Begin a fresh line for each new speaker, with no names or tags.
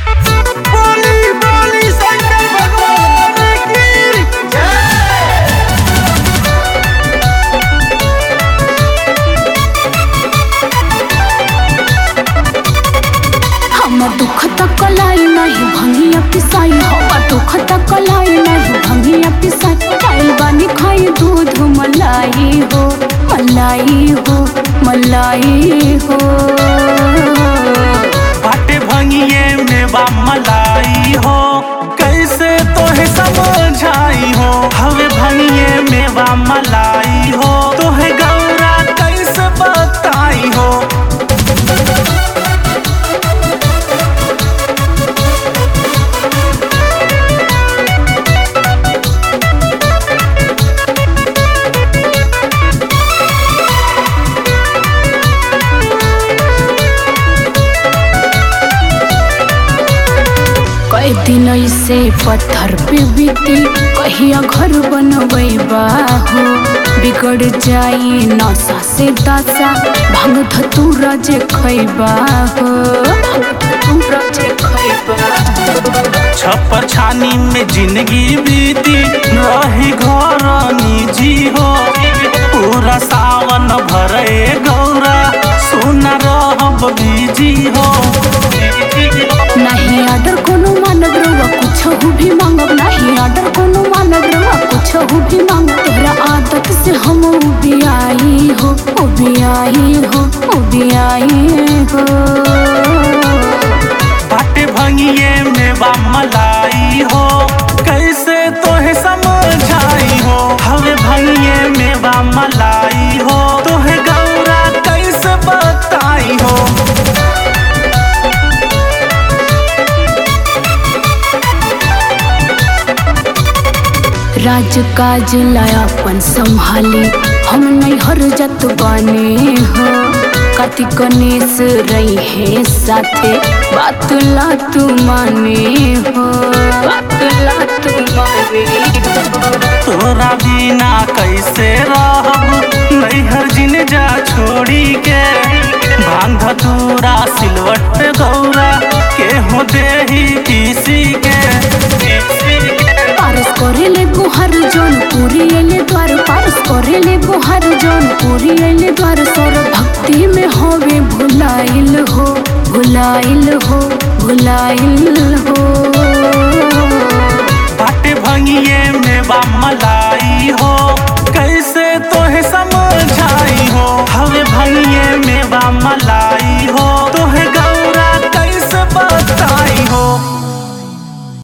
बोली बोली शंकर भगवान की जय
हमर दुख तक कलाई नहीं भंगिया पिसाई हमर दुख तक कलाई नहीं भंगिया पिसाई काइल बानी खाई दूध मलाई हो मलाई हो मलाई हो
बाटे भंगिए में बा मलाई हो कैसे तोहे समझाई हो हवे भंगिए में बा मलाई हो तोहे गौरा कैसे बताई हो
कई दिन ऐसे पत्थर पे बीती कहिया घर बनबैबा हो बिगड़ जाई नशा से दशा भांग धतूरा जे खैबा हो भांग धतूरा जे खैबा
छप्पर छानी में जिंदगी बीती रही घर निजी हो पूरा सावन भरे गौरा सुना रहब बीजी हो
नहीं आर्डर कोनो मानव रवा कुछ हो भी मांगब नहीं आर्डर कोनो मानव रवा कुछ हो भी मांगब तोहरा आदत से हम उबियाई हो उबियाई हो उबियाई हो
बाटे भंगिए में बा मलाई हो कैसे तोहे समझाई हो हवे भंगिए में बा मलाई हो तोहे गौरा कैसे बताई हो
राज काज लायापन संभाली हम नहीं हर जत बाने हो कति गणेश रही है साथे बात ला तू माने हो बात ला तू माने हो
तोरा बिना कैसे रहब नैहर जिन जा छोड़ी के भांग धतूरा सिलवट गौरा के हो देही किसी के किसी के
पारस करेले गुहर जौन पूरी एले द्वार पारस करेले गुहर जौन पूरी एले द्वार सर भक्ति में होवे भुलाइल हो भुलाइल हो भुलाइल हो
बाटे भंगिए में बा मलाई हो कैसे तोहे समझाई हो हवे भंगिए में बा मलाई